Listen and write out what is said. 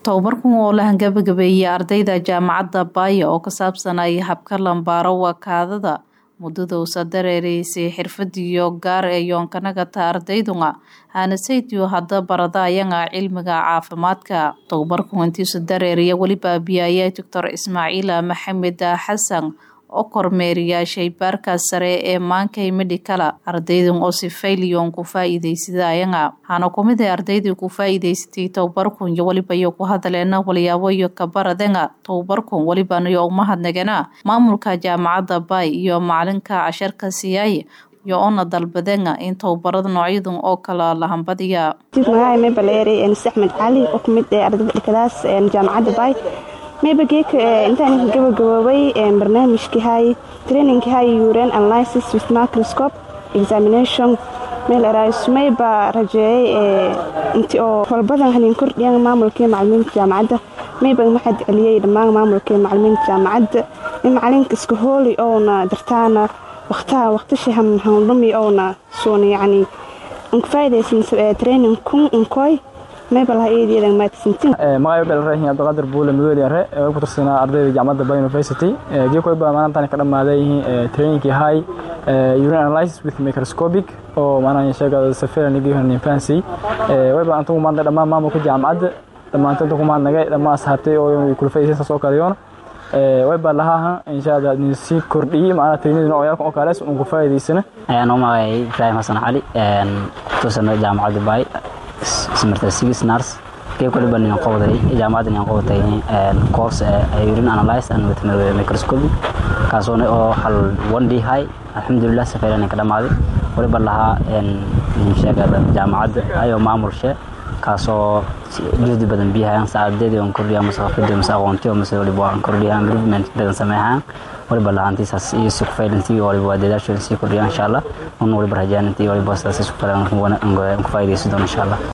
tobabarkan oo la hangabagabeeyey ardayda jaamacadda baaya oo ka saabsanaya habka lambaaro wakaadada muddada uusa dareereysay xirfadiyo gaar ee yoonkanagata ardaydunga hanasaydiyo hadda barada ayanga cilmiga caafimaadka tobabarkan intiisu dareeriya weliba biyaya doctor ismaaciila maxamed xasan oo kormeeriya shaybaarka sare ee maankay medhikala ardaydan oo si fayliyon ku faa-iideysada ayanga waxaana kumid ah ardaydii ku faa-iideysatay tobabarkun iyo weliba iyo ku hadaleena walyaabo iyo kabaradenga tobabarkun welibanayo umahadnagana maamulka jaamacadda baay iyo macalinka casharka siyaay iyo oona dalbadenga in tobabarada noocyadan oo kala lahambadiya magaca baleeri axmed cali oo kamid ee ardayda dhikadaas jaamacadda baay mayba geeka intaan gabagaboobay barnaamijkii hay trainingkii hay uran analysis with microscope examination meel eraasmayba rajeeyay inti oo walbadan hanin kordhiyan maamulkii macalimiinta jaamacadda mayba maxad celiyey dhammaan maamulkii macalimiinta jaamacadda in macalinka iska hooli oona dartaana waqtaha waqtishi handhumi oona suuna yacni unkafaa'idaysan training kun unkoy magayo dhalrahin abdiqaadir buule madooli are ee ku tirsanaa ardayda jaamacadda bay university geekoy baa maantaan ka dhammaaday yihiin trainingkii high urine analysis with microscopic oo maanaan sheegada safiran fancy way baan antugu maanta dhammaan maamulka jaamacadda dhammaantood inta ku maadnagay dhammaan asxaabtay oo kula faa'iidaysan saas oo kaleyoon way baa lahaa insha allah idin sii kordhiyey macnaha trainingna oyaalkan oo kalees uun ku faa'iidaysana ayaan u magacay ibraahim xasan cali ku tirsanaa jaamacadda baay smartsigis nars qayb kaliba nin qowday jaamacadda nin qowday course urine analyze and with microscopy kaasoo oo hal one day high alxamdulilah safeelan ka dhamaaday waliba lahaa sheegada jaamacadda ayoo maamulshe kaasoo juhdi badan biyahayaan saacadeedii on kordhiya mase xafidii mase aqoontiyo mase waliba aan kordhiya improvement badan sameeyaan waliba lahaantiisaas iyo si ku faylantii waliba waa dadaashooda sii kordhiya insha allah un waliba rajaan intii waliba sidaas isku falaan ku faa'iidaysan doon insha allah